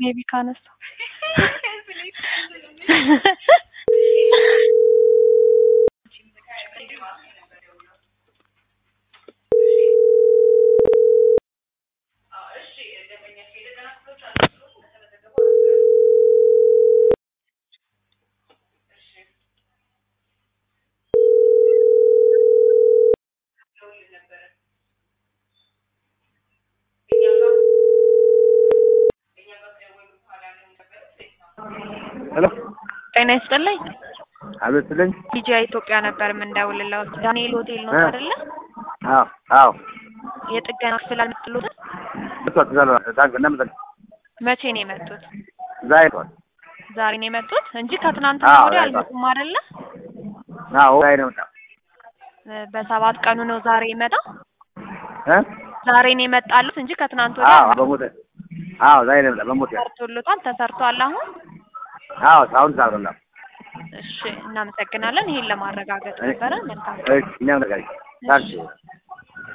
ሜቢ ካነሳ ሄሎ ጤና ይስጥልኝ። አቤት ስለኝ። ዲጂ ኢትዮጵያ ነበር የምንደውልለው። ዳንኤል ሆቴል ነው እ አይደለ? አዎ አዎ የጥገና ክፍል አልመጡልዎትም? እሷ ትዘለ ታንክ እንደምትል መቼ ነው የመጡት? ዛሬ ነው። ዛሬ ነው የመጡት እንጂ ከትናንትና አዎ፣ ወዲያ ዛሬ ነው። አልመጡም አይደለ? አዎ ዛሬ ነው የመጣው እ በሰባት ቀኑ ነው ዛሬ ይመጣ እ ዛሬ ነው የመጣሉት እንጂ ከትናንት ወዲያ አዎ በሞተ አዎ ዛሬ ነው የመጣው በሞተ ተሰርቶልታል። ተሰርቷል አሁን። አዎ አሁን ሳብረላ እሺ እናመሰግናለን። ይሄን ለማረጋገጥ ነበረ። መልካም እሺ እኛም ነገር ታንክ